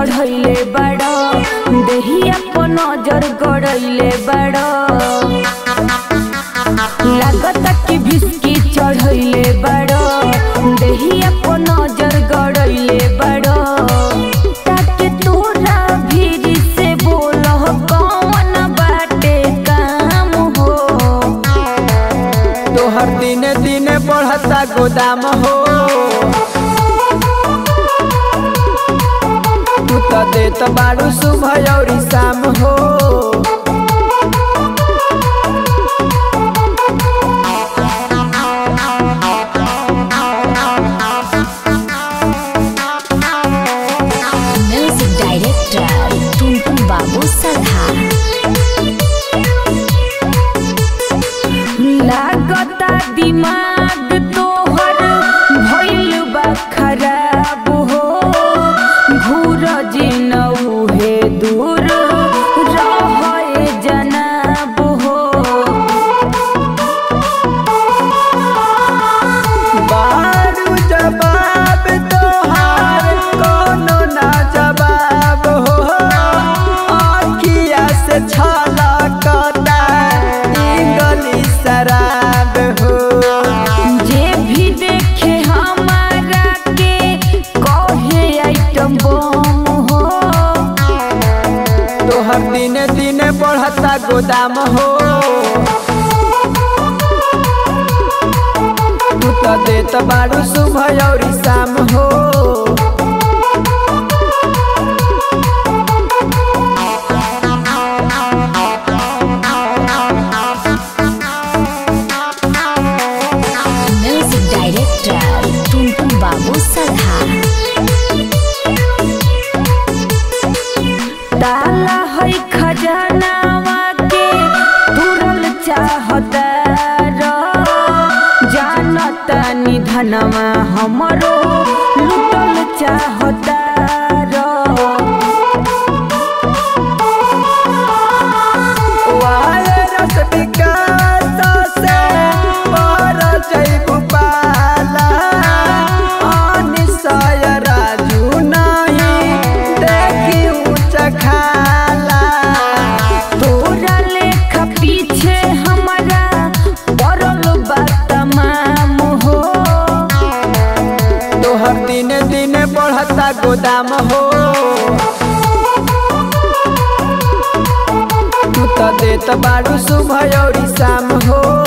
चढ़ैले बड़ देहिया पर नजर गड़ैले बड़ लागता कि भिस्की चढ़ैले बड़ देहिया पर नजर गड़ैले बड़ ताके तोरा भीड़ से बोलह कौन बाटे काम हो तोहर दिने दिने बढ़ता गोदाम हो तू तो देत बारू सुबह और शाम हो म्यूजिक डायरेक्टर टुनटुन बाबू सलहा लागता दिमाग तोहर भइल बा खराब हो घूर जिनऊ हे दूर रहे जनाब हो बारू जवाब तोहार कोनो ना जवाब हो आखिया से छलकता इंगली शराब हो जे भी देखे हमारा के कहे आइटम बम हो तोहर दिने दिने बढ़ता गोदाम हो तू तो देत बारू सुबह और शाम हो म्यूजिक डायरेक्टर टुनटुन बाबू सलहा ताला है खजानावा के तुरल चाहता र जानता निधनवा हमरो लुटल चाहता र वायरस विकास से पर जैबु पाला अनिशय राजू नहीं देखी ऊँच खाला तोरा लेखा पीछे हमारा पड़ल बा तमाम हो तोहर दिने दिने बढ़ता गोदाम हो तू तो देत बारू सुबह और शाम हो